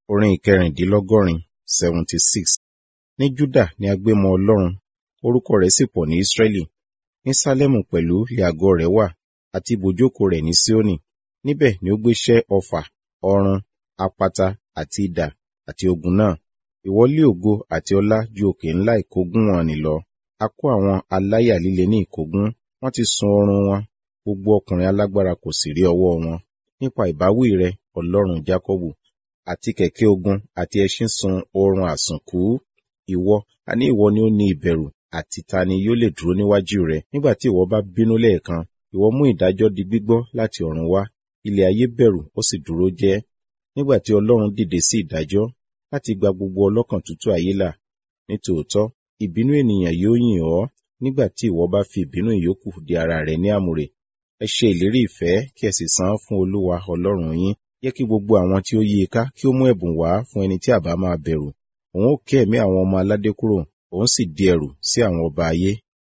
Orin ìkẹrìndínlọ́gọ́rin seventy six. Ní Júdà ni a gbé mọ Ọlọ́run, orúkọ rẹ̀ sì pọ̀ ní Ísírẹ́lì. Ní Sálẹ́mù pẹ̀lú ilé àgọ́ rẹ̀ wà, àti ibùjókòó rẹ̀ ní Síónì. Níbẹ̀ ni ó gbé ṣẹ́ ọfà, ọrun, apata àti idà àti ogun náà. Ìwọ lé ògo àti ọlá ju òkè ńlá ìkógun wọ̀n-ọn-nì lọ. A kó àwọn aláyà líle ní ìkógun, wọ́n ti sun ọrun wọn, gbogbo ọkùnrin alágbára kò sì rí ọwọ́ wọn. Nípa ìbáwí rẹ, Ọlọ́run Jákọ́bù, àti kẹ̀kẹ́ ogun àti ẹṣin sun oorun àsùnkú. Ìwọ, àní ìwọ ni ó ní ìbẹ̀rù, àti ta ni yóò lè dúró níwájú rẹ? Nígbà tí ìwọ bá bínú lẹ́ẹ̀kan, ìwọ mú ìdájọ́ di gbígbọ́ láti ọ̀run wá. Ilẹ̀ ayé bẹ̀rù, ó sì dúró jẹ́. Nígbà tí Ọlọ́run dìde sí ìdájọ́, láti gba gbogbo ọlọ́kàn tútù ayé là. Nítòótọ́, ìbínú ènìyàn yóò yìn ọ́, nígbà tí ìwọ bá fi ìbínú ìyókù di ara rẹ ní àmùrè. Ẹ ṣe ìlérí ìfẹ́, kí ẹ sì san án fún Olúwa Ọlọ́run yín. Jẹ́ kí gbogbo àwọn tí ó yí i ká kí ó mú ẹ̀bùn wá fún ẹni tí àbá máa bẹ̀rù. Òun ó ké ẹ̀mí àwọn ọmọ aládé kúrò, òun sì di ẹ̀rù sí àwọn ọba ayé.